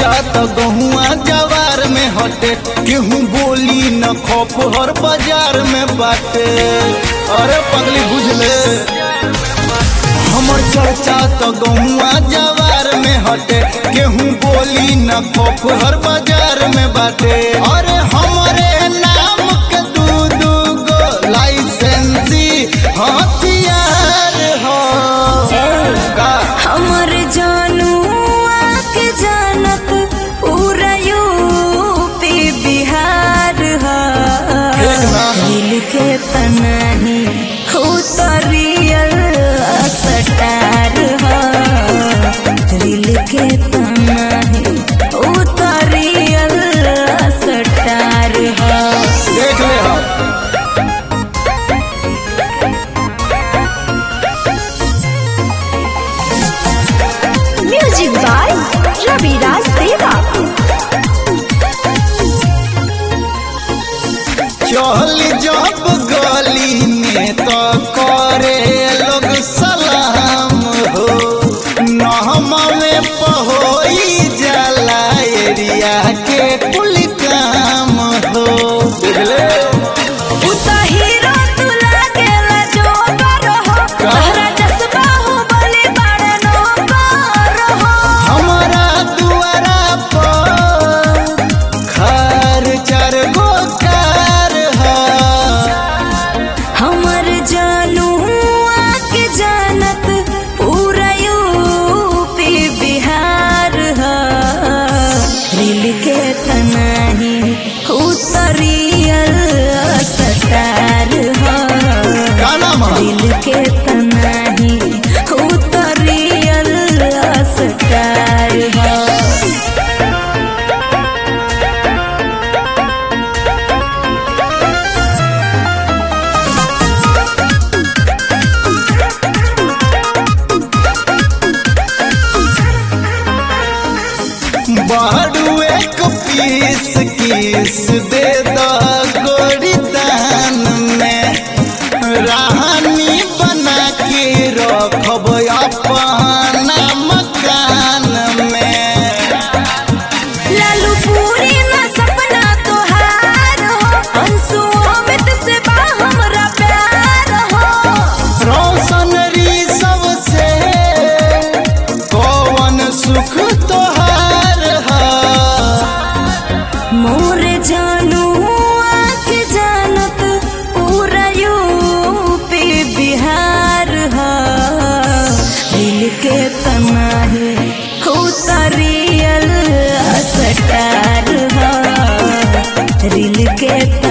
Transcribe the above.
चर्चा तो गहुआ जवार में हटे केहू बोली न खप हर बाजार में बाटे अरे पगली बुझले हमर चर्चा तो गहुआ जवार में हटे केहू बोली न खप हर बाजार में बाटे अरे हमरे नाम के दू दू गो लाइसेंसी हथियार हो का हमर जानू आके जानत पूरा यूपी बिहार ह एक ना। दिल के तनाही हो तो रियल सटार ह दिल के तनाही हो तो रियल सटार ह देख ले हम म्यूजिक बाय रविराज देवा चल जब गली में तो करे लोग सलाम हो नहमा में पहोई जाला एरिया के कुल काम हो देख ले उ त हीरो तू लागेला जोकर हो तोहरा जज्बा हो बने बड़े नौकर हो हमारा दुआरा पर खर चार गो कार है हमर जानू आके जानत पूरा यूपी बिहार ह दिल के तनाही उतरियल सटार ह का नाम है दिल के तनाही उतरियल सटार ह बारू एक पीस किस दे द गोरी दान में रानी बना के रखब अपना मकान में लालू पूरी ना सपना तोहार हो अंशु अमित से बा हमरा प्यार हो रोशन री सबसे कौन सुख तोहार है मोर जानू आँख जानत पूरा यूपी बिहार ह दिल के तनाही उतरियल सटार ह दिल के